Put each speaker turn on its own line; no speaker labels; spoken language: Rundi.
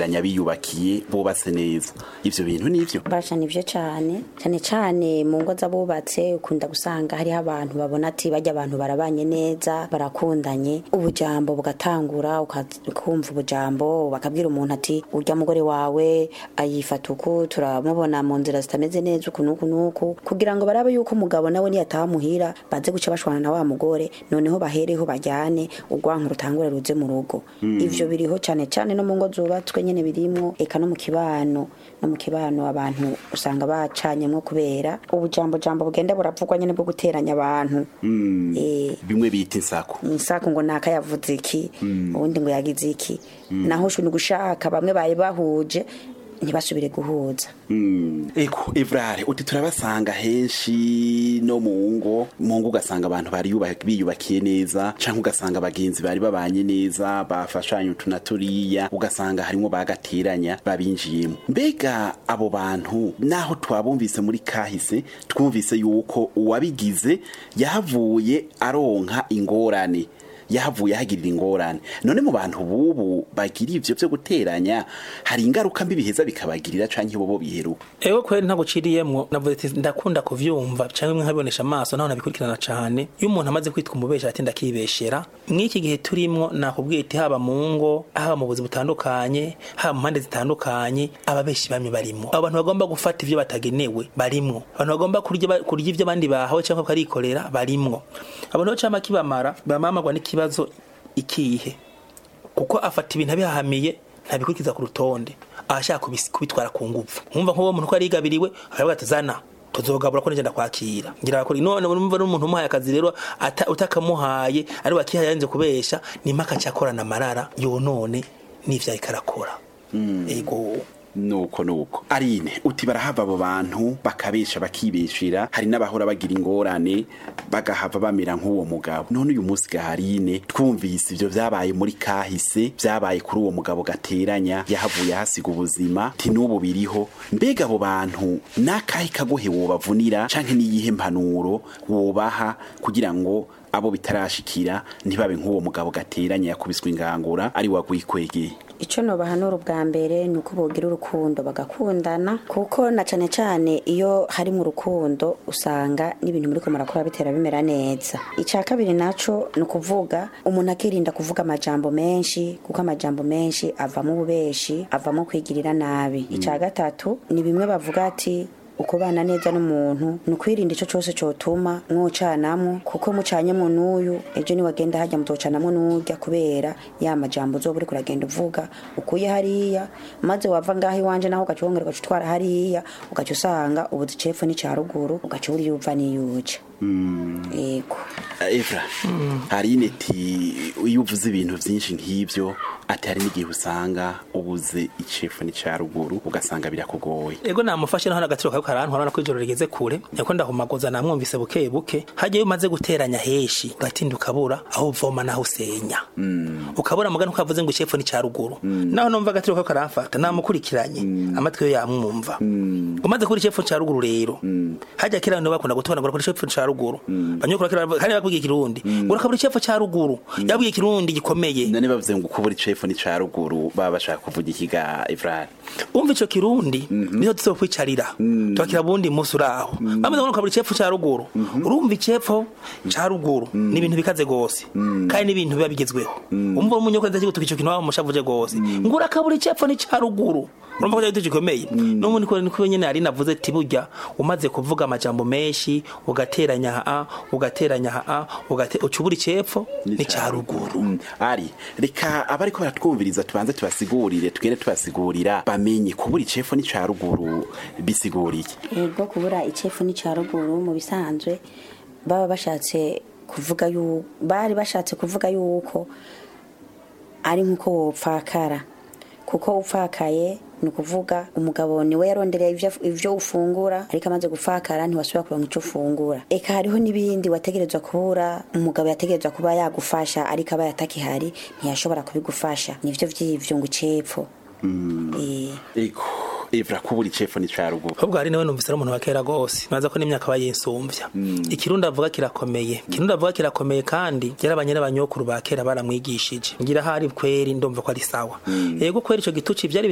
guteranya biyubakiye bubatse neza ivyo bintu nivyo
basha nivyo cane cane cane mu ngo z'abubatse ukunda gusanga hariho abantu babona ati bajya abantu barabanye neza barakundanye ubujambo bugatangura ukumva ubujambo bakabwira umuntu ati urya mugore wawe ayifata uku turamubona mu nzira zitameze neza uku nuku nuku kugira ngo barabe yuko umugabo nawe niyataha muhira baze guca bashwana na wa mugore noneho bahereho bajyane urwanka rutangure ruze mu rugo ivyo biriho cane cane no mu ngo zubatswe nyene birimwo eka no mu kibano no mu kibano abantu usanga bacanyemwo kubera ubujambo jambo bugenda buravugwa nyene bwo guteranya abantu eh
bimwe bita insako
insako ngo naka yavuze iki ubundi ngo yagize iki naho shuni gushaka bamwe bari bahuje ntibasubire guhuza
eko evrare uti turabasanga henshi no mu ngo mu ngo ugasanga abantu bari yuba- biyubakiye neza canke ugasanga abagenzi bari babanye neza bafashanye utu na turiya ugasanga harimwo bagateranya babinjiyemo mbega abo bantu naho twabumvise muri kahise twumvise yuko uwabigize yahavuye aronka ingorane yahavuye ahagirira ingorane none mu bantu bubu bagira ivyo vyo guteranya hari ingaruka mbi biheza bikabagirira canke bobo biheruka
ewe kweri ntaguciriyemwo navuze ati ndakunda kuvyumva canke bimwe nkabibonesha amaso naho nabikurikirana cane iyo umuntu amaze kwitwa umubesha ati ndakibeshera mw'iki gihe turimwo nakubwiye iti haba mu ngo haba mu buzi butandukanye haba mu mpande zitandukanye ababeshi bamwe barimwo abo bantu bagomba gufata ivyo batagenewe barimwo abantu bagomba kurya ba- kurya ivyo abandi bahawe canke bakarikorera barimwo abo niho cama kibamara bamamagwa n'ikibazo ikihe kuko afata ibintu abihahamiye ntabikurikiza ku rutonde abashaka kubis- kubitwara ku nguvu nkumva nk'uwo muntu ko yarigabiriwe aravuga ati zana tuzogabura ko nigenda kwakira ngira bakora none urumva n'umuntu umuhaye akazi rero ata- utakamuhaye ari wakihaye yanze kubesha nimaka cyakorana amarara yonone n'ivyo ariko arakora ego
nuko nuko arine uti barahava abo bantu bakabesha bakibeshera hari n'abahora bagira ingorane bagahava bamera nk'uwo mugabo none uyu munsi gaharine twumvise ivyo vyabaye muri kahise vyabaye kuri uwo mugabo gateranya yahavuye ahasiga ubuzima ti n'ubu biriho mbega abo bantu n'akahe kagohe wobavunira canke n'iyihe mpanuro wobaha kugira ngo abo bitarashikira ntibabe nk'uwo mugabo gateranya yakubiswe ingangura ari wagwikwegeye
icyo nobahanura ubwa mbere ni uko bogira urukundo bagakundana kuko na cane cane iyo hari mu rukundo usanga n'ibintu muri murakora bitera bimera neza icya kabiri naco ni ukuvuga umuntu akirinda kuvuga amajambo menshi kuko amajambo menshi avamo ububeshi avamo kwigirira nabi icya gatatu ni bimwe bavuga ati ukubana neza n'umuntu ni ukwirinda icyo cyose cyotuma mwocanamwo kuko mucanyemo n'uyu ejo niwagenda hajya mutocanamwo n'urya kubera ya majambo uzoba uriko uragenda uvuga ukuye hariya maze wava ngaho iwanje naho ugaca wongera ugaca utwara hariya ugaca usanga ubuzi cepfo n'icya ruguru ugaca uriyuva n'iyuja yego
Evra hari ineti iyo uvuze ibintu byinshi nk'ibyo ati hari n'igihe usanga ubuze icefu n'icya ruguru ugasanga birakugoye
ego namufashe naho n'agatiro kawe karantwara ko ijoro rigeze kure niko ndahumagoza namwumvise buke buke hajya iyo umaze guteranya heshi ugatinda ukabura aho uvoma naho usenya ukabura mugani uko yavuze ngo icepfo ni ruguru naho numva agatiro kawe karamfata namukurikiranye amatwi yo yamwumva umaze kubura icepfo ca ruguru rero hajya kera nibo bakunda gutona ngo urakora icepfo ca ruguru banyokora kera kandi bakubwiye ikirundi ngo urakabura icepfo ca ruguru yabwiye ikirundi gikomeye
none bavuze ngo ukubura icefu n'icya ruguru baba bashaka kuvuga ikiga Evra
umva ico kirundi niho tuzo kwicarira twakira bundi musi uraho bamaze ngo kabura icepfo ca ruguru urumva icepfo ca ruguru ni ibintu bikaze gose kandi ni ibintu biba bigezweho umva umunyoko ndaje gutuka ico kintu waba mushavuje gose ngo urakabura icepfo ni ca ruguru urumva ko cyari gikomeye n'ubu niko niko nyene ari navuze ati burya umaze kuvuga amajambo menshi ugateranya a ugateranya a ugate ucubura icepfo ni ca ruguru
Mm, ari reka abariko baratwumviriza tubanze tubasigurire tugende tubasigurira bamenye kubura icefu n'icya ruguru bisiguriye
yego kubura icefu n'icya ruguru mu bisanzwe baba bashatse kuvuga yuko bari bashatse kuvuga yuko ari nk'uko wopfakara kuko upfakaye ni ukuvuga umugabo niwe yarondereye ivyo- ivyo ufungura ariko amaze gupfakara ntiwasubira kuronka ico ufungura eka hariho n'ibindi wategerezwa kubura umugabo yategerezwa kuba yagufasha ariko aba yatakihari ntiyashobora kubigufasha nivyo vy'ivyo ngo icepfo Eh.
ego Evra kubura icefu n'icya ruguru
ahubwo hari nawe numvise ari umuntu wa kera gose maze ko n'imyaka aba yinsumvya ikirundi avuga kirakomeye ikirundi avuga kirakomeye kandi yarabanye n'abanyokuru ba kera baramwigishije ngira hari kweri ndumva ko ari sawa yego kweri ico gituci vyari